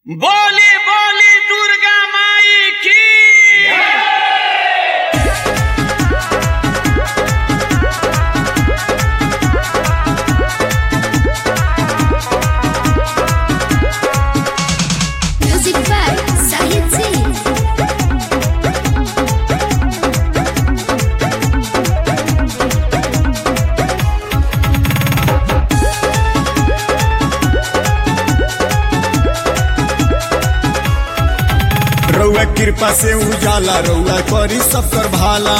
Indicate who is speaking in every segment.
Speaker 1: बोली बोली दुर्गा माई की
Speaker 2: Music by Sahid Singh.
Speaker 3: रउआ कृपा से उजाला रउआ करी सब कर भाला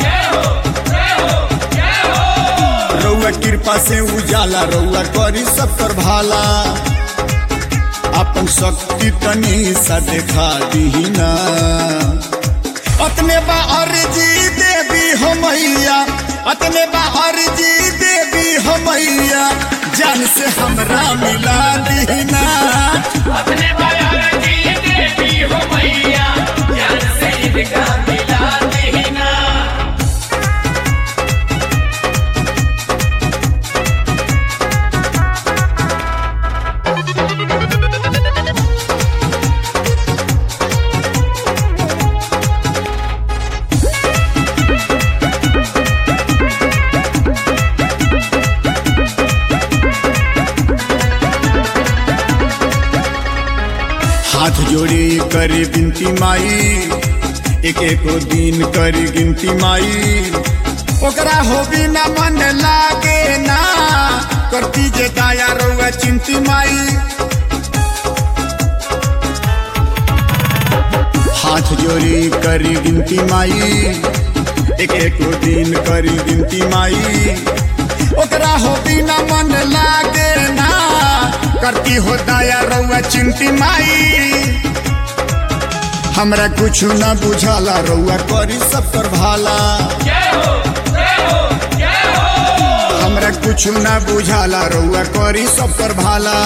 Speaker 3: रउआ कृपा से उजाला रउआ करी सब कर भाला अपन शक्ति तनी सा देखा दीना अतने बा अर्जी देवी हो मैया अतने बा अर्जी देवी हो मैया जान से हमरा मिला दीना
Speaker 1: अपने बाजार की देवी हो मैया ज्ञान से इनका मिला देना
Speaker 3: हाथ जोड़ी करी बिनती माई एक एक दिन करी गिनती माई ओकरा हो बिना मन लागे ना करती जे दाया रउआ चिंती माई हाथ जोड़ी करी गिनती माई एक एक दिन करी गिनती माई ओकरा हो बिना मन लागे ना करती हो दाया रउआ चिंती माई हमरा कुछ न बुझाला रउआ करी सब कर भाला हमरा कुछ न बुझाला रउआ करी सब कर भाला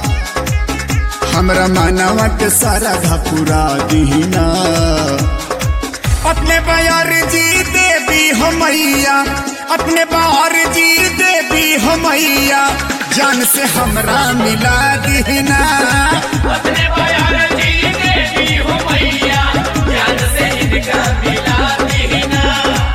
Speaker 3: हमरा मानवा के सारा घपुरा दीना अपने बायर जी देवी हो मैया अपने बाहर जी देवी हो मैया जान से हमरा मिला दीना
Speaker 1: अपने बाजार की देवी हो मैया ज्ञान से इनका मिला देना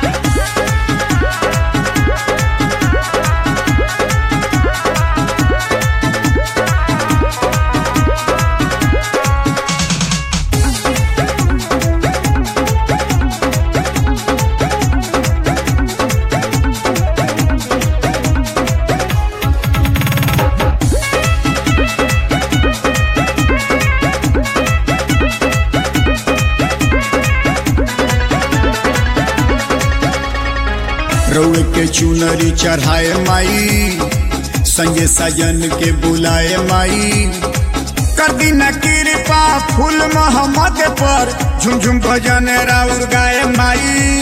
Speaker 3: रउए के चुनरी चढ़ाए माई संगे सजन के बुलाए माई कर दिन कृपा फूल मोहम्मद पर झुमझुम भजन राउर गाए माई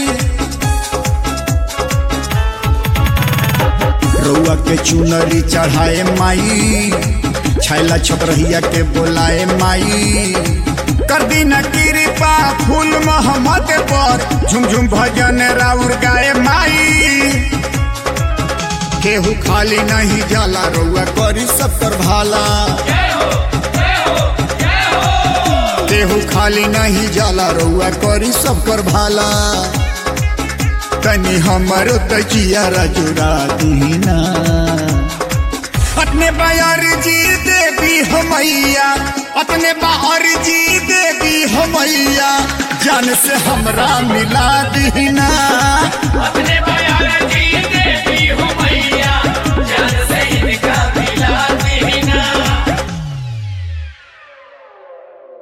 Speaker 3: रउआ के चुनरी चढ़ाए माई छैला छपरहिया के बोलाए माई कर दिन कृपा फूल मोहम्मद पर झुमझुम भजन राउर गाए माई केहू खाली नहीं जाला रउआ करी सब कर भाला केहू खाली नहीं जाला रउआ करी सब कर भाला तनी हमर तकिया रजुरा दीना अपने बायर जी देवी हो मैया अपने बाहर जी देवी हो मैया जान से हमरा मिला दीना
Speaker 1: अपने बाजार